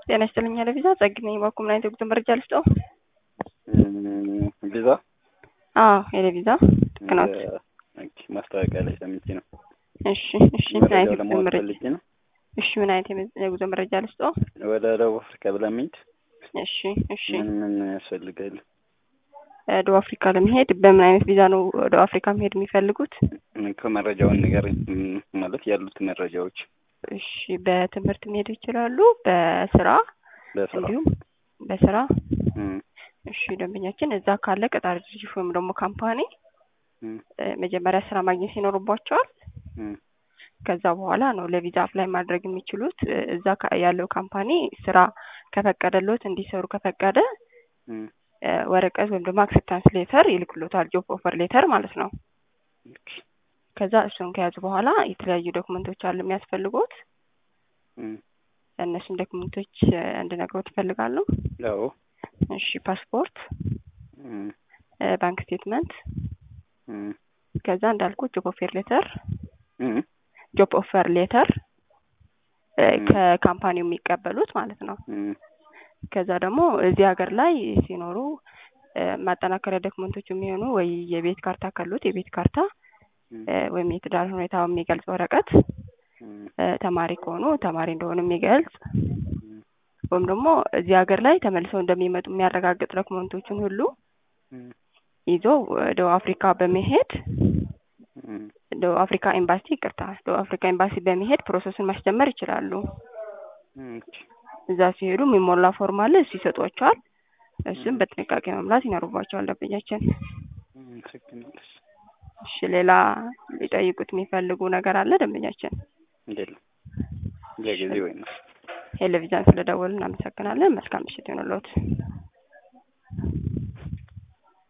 ጤና ይስጥልኝ ያለ ቪዛ ጸግኝ ነኝ። ባኩም ላይ የጉዞ መረጃ ልስጠው? ቪዛ አዎ ያለ ቪዛ ልክ ነው። ማስታወቂያ ላይ ሰምቼ ነው። እሺ እሺ ምን አይነት መረጃው የጉዞ ለማወቅ መረጃ ፈልጌ ነው። እሺ ምን አይነት የመ- የጉዞ መረጃ ልስጠው? ወደ ደቡብ አፍሪካ ብለን መሄድ እሺ እሺ ምን ምን ያስፈልጋል? እ ደቡብ አፍሪካ ለመሄድ በምን አይነት ቪዛ ነው ወደ አፍሪካ መሄድ የሚፈልጉት? ከመረጃውን ነገር ማለት ያሉት መረጃዎች እሺ በትምህርት መሄድ ይችላሉ፣ በስራ በስራ እንዲሁም በስራ እም፣ እሺ ደንበኛችን እዛ ካለ ቀጣሪ ድርጅት ወይም ደግሞ ካምፓኒ እም፣ እ መጀመሪያ ስራ ማግኘት ይኖርባቸዋል። እም፣ ከዛ በኋላ ነው ለቪዛ አፕላይ ማድረግ የሚችሉት። እ እዛ ካ- ያለው ካምፓኒ ስራ ከፈቀደሎት እንዲሰሩ ከፈቀደ እም፣ እ ወረቀት ወይም ደግሞ አክሴፕታንስ ሌተር ይልክሎታል፣ ጆብ ኦፈር ሌተር ማለት ነው። ኦኬ፣ ከዛ እሱን ከያዙ በኋላ የተለያዩ ዶክመንቶች አሉ የሚያስፈልጉት። እም፣ እነሱን ዶክመንቶች እ እንድነግሮት ይፈልጋሉ። አዎ፣ እሺ ፓስፖርት፣ እም፣ እ ባንክ ስቴትመንት፣ እም፣ ከዛ እንዳልኩት ጆብ ኦፈር ሌተር እም፣ ጆብ ኦፈር ሌተር እ ም። ከካምፓኒው የሚቀበሉት ማለት ነው። እም፣ ከዛ ደግሞ እዚህ ሀገር ላይ ሲኖሩ እ ማጠናከሪያ ዶክመንቶች የሚሆኑ ወይ የቤት ካርታ ካሉት የቤት ካርታ እም፣ እ ወይም የትዳር ሁኔታው የሚገልጽ ወረቀት እም፣ እ ተማሪ ከሆኑ ተማሪ እንደሆኑ የሚገልጽ እም፣ ወይም ደግሞ እዚህ ሀገር ላይ ተመልሰው እንደሚመጡ የሚያረጋግጥ ዶክመንቶችን ሁሉ እም፣ ይዞ ደቡብ አፍሪካ በመሄድ እም፣ ደቡብ አፍሪካ ኤምባሲ ይቅርታ፣ ደቡብ አፍሪካ ኤምባሲ በመሄድ ፕሮሰሱን ማስጀመር ይችላሉ። እም፣ ኦኬ፣ እዛ ሲሄዱ የሚሞላ ፎርም አለ፣ እሱ ይሰጧቸዋል። እሱም በጥንቃቄ መምላት ይኖርባቸዋል ደንበኛችን። እም፣ አመሰግናለሁ። እሺ ሌላ ሊጠይቁት የሚፈልጉ ነገር አለ ደንበኛችን? የለም ለጊዜው ወይ ነው። ቴሌቪዥን ስለደወሉ እናመሰግናለን። መልካም ምሽት ይሁንልዎት።